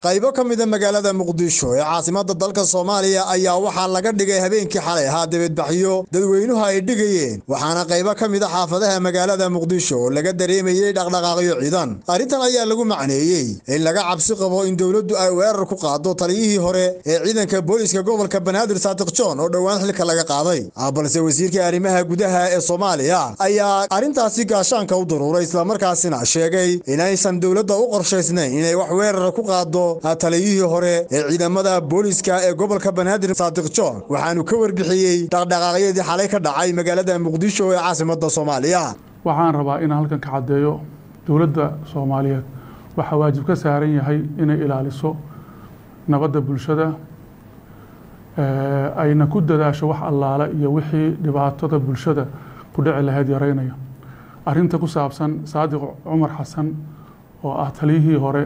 qaybo ka mida magaalada muqdisho ee caasimada dalka soomaaliya ayaa waxaa laga dhigay habeenkii xalay ahaa dibadbaxyo dadweynuhu ay dhigayeen waxaana qaybo ka mida xaafadaha magaalada muqdisho oo laga dareemayey dhaqdhaqaaqyo ciidan arrintan ayaa lagu macneeyey in laga cabsi qabo in dowladdu ay weerar ku qaado taliyihii hore ee ciidanka booliska gobolka banaadir saadiq john oo dhowaan xilka laga qaaday balse wasiirka arrimaha gudaha ee soomaaliya ayaa arrintaasi gaashaanka u daruuray islamarkaasina sheegay inaysan dowladda u qorshaysnayn inay wax weerara ku qaado taliyihii hore ee ciidamada booliska ee gobolka banaadir saadiq john waxaanu ka warbixiyey dhaqdhaqaaqyadii xalay ka dhacay magaalada muqdisho ee caasimada soomaaliya waxaan rabaa inaan halkan ka caddeeyo dowladda soomaaliyeed waxaa waajib ka saaran yahay inay ilaaliso nabadda bulshada ayna ku dadaasho wax allaale iyo wixii dhibaatada bulshada ku dhici lahayd yaraynaya arrinta ku saabsan saadiq cumar xasan oo ah taliyihii hore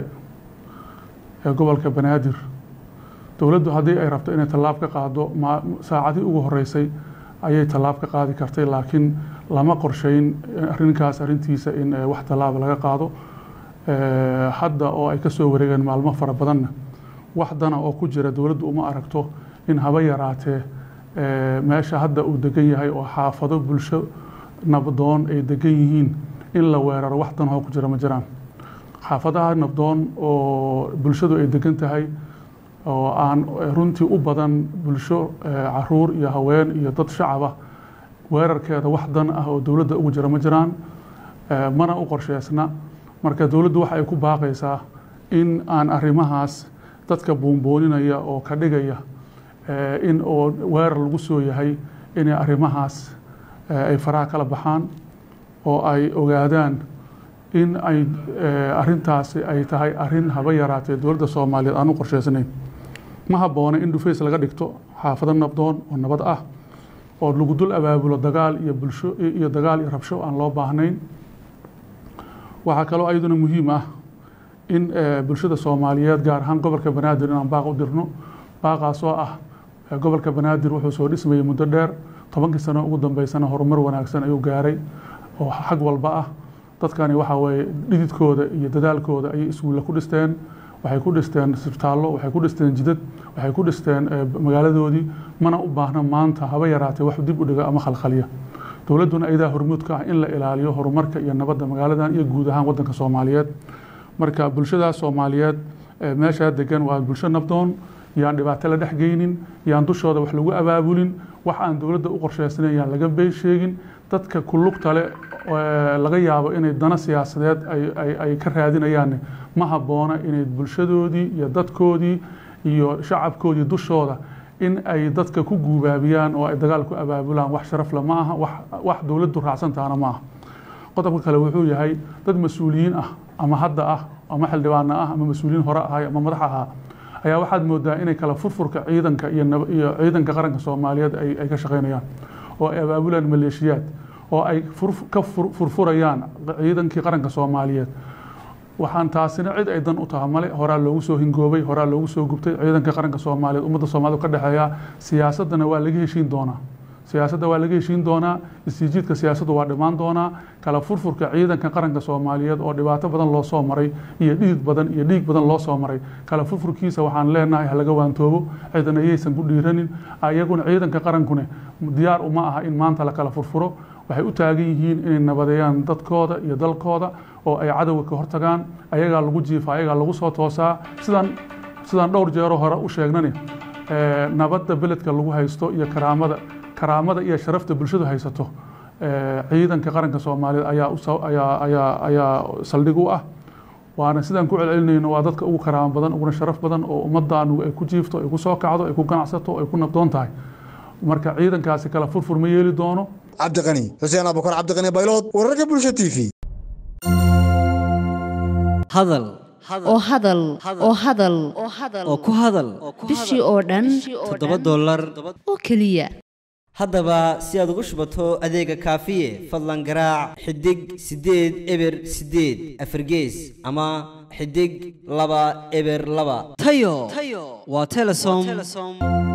ee gobolka banaadir dowladdu haddii ay rabto inay tallaab ka qaado saacadii ugu horeysay ayay tallaab ka qaadi kartay laakiin lama qorsheyn arrinkaas arrintiisa in wax tallaaba laga qaado hadda oo ay ka soo wareegeen maalmo fara badanna wax dana oo ku jira dowladdu uma aragto in haba yaraatee meesha hadda uu degan yahay oo xaafado bulsho nabdoon ay degan yihiin in la weeraro wax dan oo ku jira ma jiraan xaafadaha nabdoon oo bulshadu ay degan tahay oo aan runtii u badan bulsho caruur iyo haween iyo dad shacaba weerarkeeda wax dan ah oo dowladda ugu jira ma jiraan mana u qorsheysna marka dowladdu waxa ay ku baaqaysaa in aan arrimahaas dadka buunbooninaya oo ka dhigaya in oo weerar lagu soo yahay inay arrimahaas ay faraha kala baxaan oo ay ogaadaan in ay arrintaasi ay tahay arrin haba yaraatee dowladda soomaaliyeed aan u qorsheysnayn ma habboona in dhufays laga dhigto xaafado nabdoon oo nabad ah oo lagu dul abaabulo dagaal iyo bulsho iyo dagaal iyo rabsho aan loo baahnayn waxaa kaloo ayaduna muhiim ah in bulshada soomaaliyeed gaar ahaan gobolka banaadir inaan baaq u dirno baaqaas oo ah gobolka banaadir wuxuu soo dhismayay muddo dheer tobankii sano ugu dambeysana horumar wanaagsan ayuu gaaray oo xag walba ah dadkani waxa weeye dhididkooda iyo dadaalkooda ayay iskuulle ku dhisteen waxay ku dhisteen isbitaallo waxay ku dhisteen jidad waxay ku dhisteen magaaladoodii mana u baahna maanta haba yaraatee wax dib u dhiga ama khalkhaliya dowladduna ayadaa hormuudka ah in la ilaaliyo horumarka iyo nabadda magaaladan iyo guud ahaan waddanka soomaaliyeed marka bulshadaas soomaaliyeed meeshaa degan waa bulsho nabdoon yaan dhibaato la dhex geynin yaan dushooda wax lagu abaabulin wax aan dowladda u qorsheysnayn yaan laga been sheegin dadka kulugta le laga yaabo inay dana siyaasadeed ay ka raadinayaanne ma habboona inay bulshadoodii iyo dadkoodii iyo shacabkoodii dushooda in ay dadka ku guubaabiyaan oo ay dagaal ku abaabulaan wax sharafle ma aha wax dowladdu raacsantaana ma aha qodobka kale wuxuu yahay dad mas-uuliyiin ah ama hadda ah ama xildhibaano ah ama mas-uuliyiin hore ahay ama madax ahaa ayaa waxaad moodaa inay kala furfurka ciidanka iyo ciidanka qaranka soomaaliyeed ay ka shaqeynayaan oo ay abaabulaan maleeshiyaad oo ay ka furfurayaan ciidankii qaranka soomaaliyeed waxaan taasina cid ay dan u taha male horaa loogu soo hingoobay horaa loogu soo gubtay ciidanka qaranka soomaaliyeed ummadda soomaaliyed ka dhexeeya siyaasaddana waa laga heshiin doonaa siyaasadda waa laga heshiin doonaa istiijiidka siyaasaddu waa dhimaan doonaa kala furfurka ciidanka qaranka soomaaliyeed oo dhibaato badan loo soo maray iyo dhidid badan iyo dhiig badan loo soo maray kala furfurkiisa waxaan leenahay halaga waantoobo cidana yaysan ku dhiiranin ayaguna ciidanka qarankune diyaar uma aha in maanta la kala furfuro waxay u taagan yihiin inay nabadeeyaan dadkooda iyo dalkooda oo ay cadowga ka hortagaan ayagaa lagu jiifa ayagaa lagu soo toosaa sidaan sidaan dhowr jeero hore u sheegnani nabadda beledka lagu haysto iyo karaamada karaamada iyo sharafta bulshadu haysato ciidanka qaranka soomaaliyeed ayaa ayaa ayaa saldhig u ah waana sidaan ku celcelinayno waa dadka ugu karaamo badan uguna sharaf badan oo ummaddaanu ay ku jiifto ay ku soo kacdo ay ku ganacsato ay ku nabdoon tahay marka ciidankaasi kala furfur ma yeeli doono cabdiqani xuseen abukar cabdiqani baylood wararka bulsha t v hadal oo hadal oo hadal oo ku hadal bishii oo dhan toddoba dollar oo keliya haddaba si aad ugu shubato adeega kaafiye fadlan garaac xidig siddeed eber siddeed afargees ama xidig laba eber laba tayo waa telesom